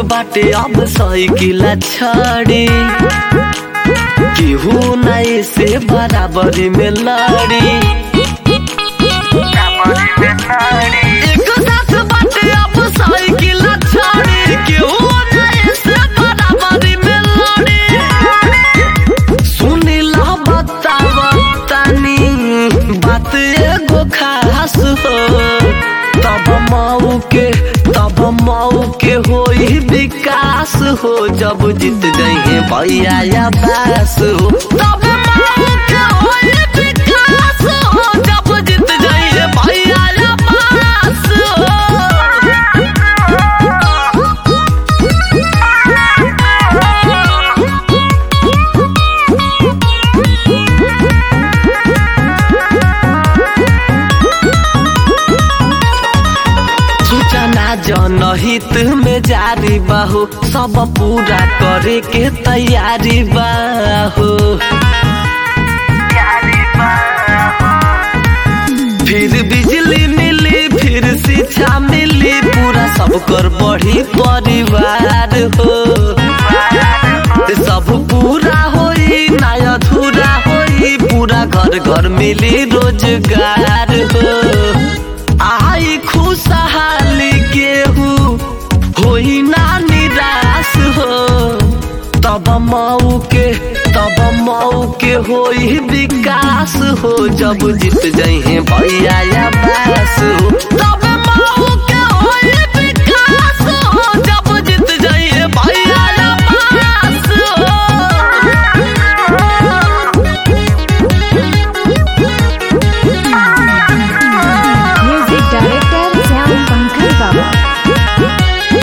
बाटे अब साइकिल छड़ी केहू नहीं से बराबरी में लड़ी एक साथ बाटे अब साइकिल छड़ी केहू नहीं से बराबरी में लड़ी सुनिला बतावा तनी बात एगो खास हो तब माऊ के तब माऊ के होई विकास हो जब जीत गई भैया या बास हो तब माऊ के होई विकास हो जब जीत गई भैया या बास सूचना जनहित में जारी बाहो सब पूरा करे के तैयारी बाहो फिर बिजली मिली फिर शिक्षा मिली पूरा सब कर बढ़ी परिवार हो सब पूरा होई ना अधूरा होई पूरा घर घर मिली रोजगार हो आई खुशहाली केहू होई ना निराश हो तब मऊ के तब मऊ के होई विकास हो जब जीत जाइए भैया या बास हो तब मऊ के होई विकास हो जब जीत जाइए भैया या बास हो म्यूजिक डायरेक्टर श्याम पंकज बाबा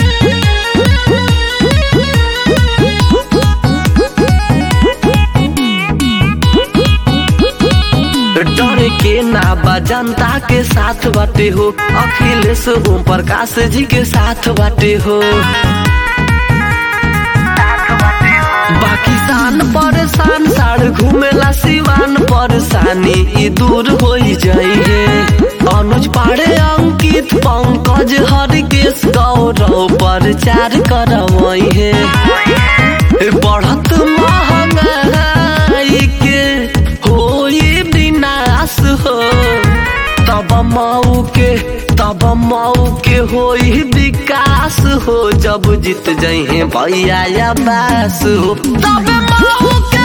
डर के ना बा जनता के साथ बाटे हो अखिलेश ओम प्रकाश जी के साथ बाटे हो बाकी शान परेशान साड़ घूमेला सिवान परेशानी ई दूर हो जाइए अनुज पाड़े अंकित पंकज हरकेश गौरव प्रचार करवाई है बढ़त महंगाई के होई विनाश हो तब मऊ के तब मऊ के होई विकास हो जब जीत जाइए भैया या बास हो तब मऊ के